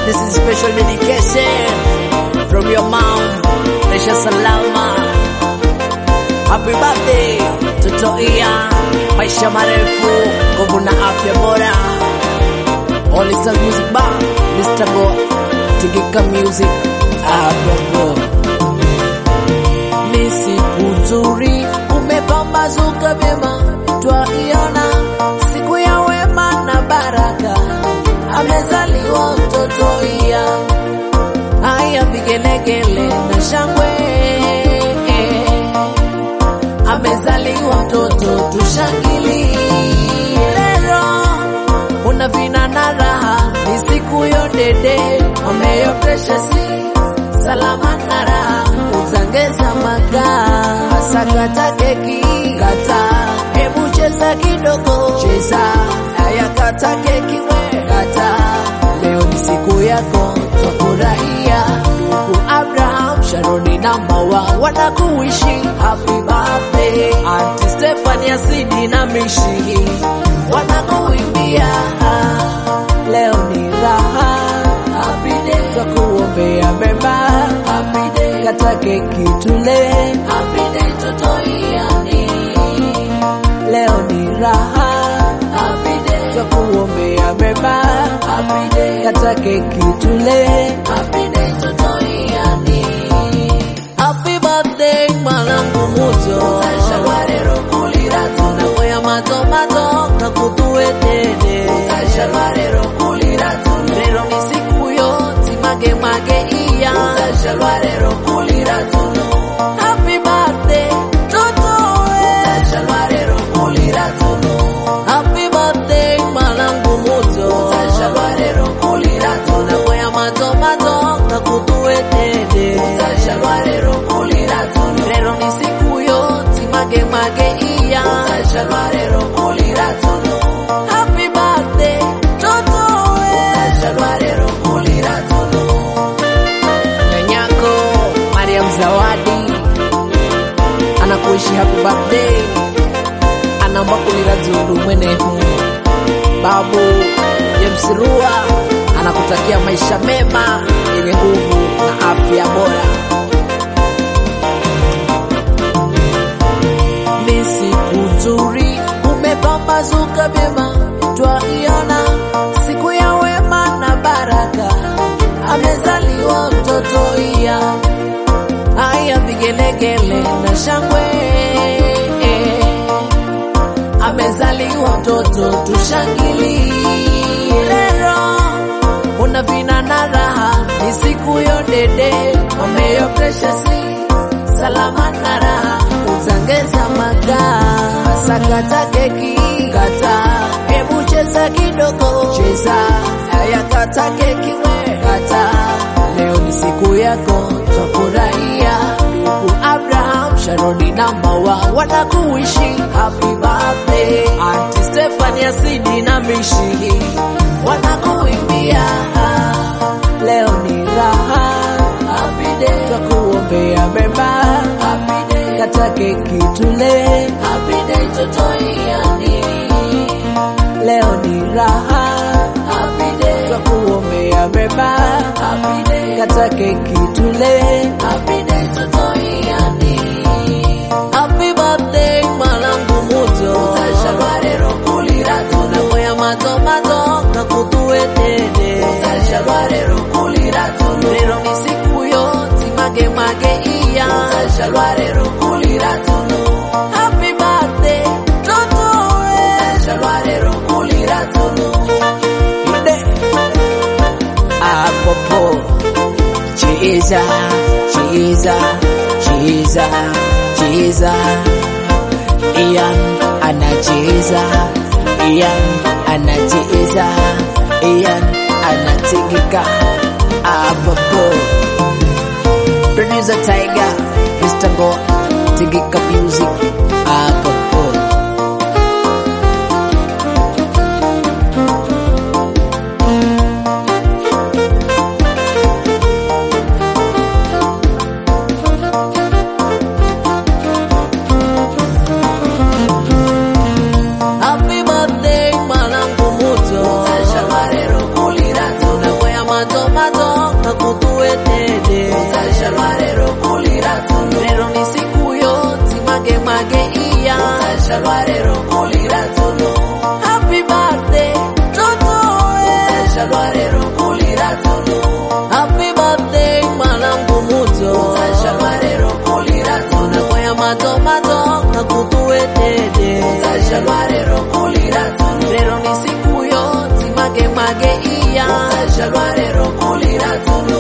this is special dedication from your mom, Resha Salama. Happy birthday Toto Ian, maisha marefu, nguvu na afya bora. All Stars Music Bar, Mr. Go, Tigika Music, Abobo. Ni siku nzuri, umepambazuka vyema, twaiona siku ya wema na baraka, amezaliwa mtoto iya. Haya vigelegele na shangwe, amezaliwa mtoto, tushangilie leo una vina na raha, ni siku yo dede, ameyo precious salama na raha, uzangeza makaa, asakata keki kata, hebu cheza kidogo, cheza haya, kata keki we kata, leo ni siku yako, twafurahia ndugu Abraham, Sharoni na Mawa wanakuishi happy birthday, Auntie Stephanie Asidi na Mishi wanakuimbia leo ni raha, happy day, twakuombea mema, happy day, kata keki tule, happy day, toto iani, leo ni raha, happy day, twakuombea mema, happy day, kata keki tule, happy day, toto iani, happy birthday mwanangu muto, shalwarero kulira tunakoya mato mato kakutuwetene, shalwarero kulira tuno, lero ni siku yo timage mage iya, shalwarero kulira tuno, happy birthday toto we, shalwarero kulira tuno, happy birthday mwanangu muto, shalwarero kulira tuno, nakoya mato mato kakutuwetene, shalwarero kulira tuno, lero ni siku yo timage mage iya, shalwarero kulira tuno, happy birthday toto we, shalwarero kulira tuno, Nyanyako Mariam Zawadi anakuishi happy birthday, anaomba kulira dzundu mwenehu. Babu James Rua anakutakia maisha mema yenye nguvu na afya bora. Ni siku nzuri, umepambazuka vyema, twaiona siku ya wema na baraka, amezaliwa mtoto iya. Haya vigelegele na shangwe, amezaliwa mtoto, tushangilie leo una vina na raha, ni siku yo dede, ameyo precious salama na raha, uzangeza makaa, asakata keki kata, hebu cheza kidogo, cheza haya, kata keki we kata, leo ni siku yako, twafurahia ndugu Abraham, Sharoni na Mawa wanakuishi happy birthday, Auntie Stephanie Asidi na Mishi wanakuimbia leo ni raha, happy day, twakuombea mema, happy day, kata keki tule, happy day, toto iani, leo ni raha, happy day, twakuombea mema, happy day, kata keki tule, happy day, toto iani, happy birthday mwanangu muto, shalwarero kulira tunakoya mato mato kakutuwetene, shalwarero kulira tuno, lero ni siku yo timage mage iya, shalwarero kulira tuno, happy birthday toto we, shalwarero kulira tuno, ide apopo cheza cheza cheza cheza Ian anacheza Ian anacheza Ian anatingika apopo Producer Tiger Mr. Go Tingika Music apopo Happy birthday mwanangu muto Shalwarero kulira tunakwea matoma Uzashalwa lero kulira tulo Happy birthday Toto Uzashalwa lero kulira tulo Happy birthday mwanangu muto Uzashalwa lero kulira tulo Nakwaya matomato nakutuwetede Uzashalwa lero kulira tulo Lero ni siku yo timage mage iya Uzashalwa lero kulira tulo